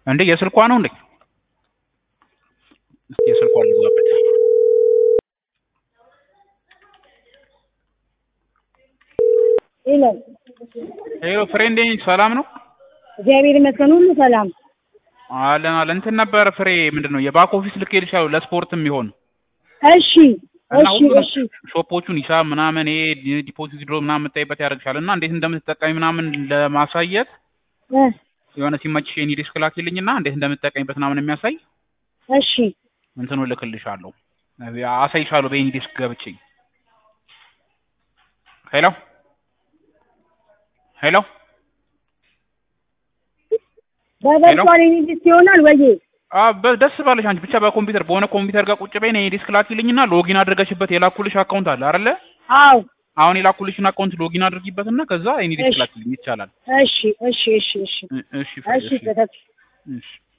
እንዴ የስልኳ ነው እንዴ? እስቲ የስልኳ ልግባበት። ይላል ሄሎ ፍሬንዴ ሰላም ነው? እግዚአብሔር ይመስገን ሁሉ ሰላም። አለን አለን። እንትን ነበር ፍሬ ምንድን ነው የባክ ኦፊስ ልኬልሻለሁ ለስፖርት የሚሆን እሺ እና እሺ ሁሉንም እሺ ሾፖቹን ሂሳብ ምናምን ይሄ ዲፖዚት ድሮ ምናምን የምታይበት ያደርግሻል እና እንዴት እንደምትጠቀሚ ምናምን ለማሳየት እ የሆነ ሲመችሽ የኔ ዲስክ ላኪልኝና እንዴት እንደምትጠቀሚበት ምናምን የሚያሳይ እሺ እንትኑ እልክልሻለሁ አሳይሻለሁ በኤኒ ዲስክ ገብቼ ሄሎ ሄሎ በቨርቹዋል ዩኒቨርሲቲ ይሆናል ወይ? አ በ- ደስ ባለሽ አንቺ ብቻ በኮምፒውተር በሆነ ኮምፒውተር ጋር ቁጭ በይ የኔ ዲስክ ላኪልኝና ሎጊን አድርገሽበት የላኩልሽ አካውንት አለ አይደለ አዎ አሁን የላኩልሽን አካውንት ሎጊን አድርጊበትና ከዛ የኔ ዲስክ እሺ። ላኪልኝ ይቻላል እሺ እሺ እሺ እሺ እ- እሺ ፍሬ፣ እሺ እሺ ተተክ እሺ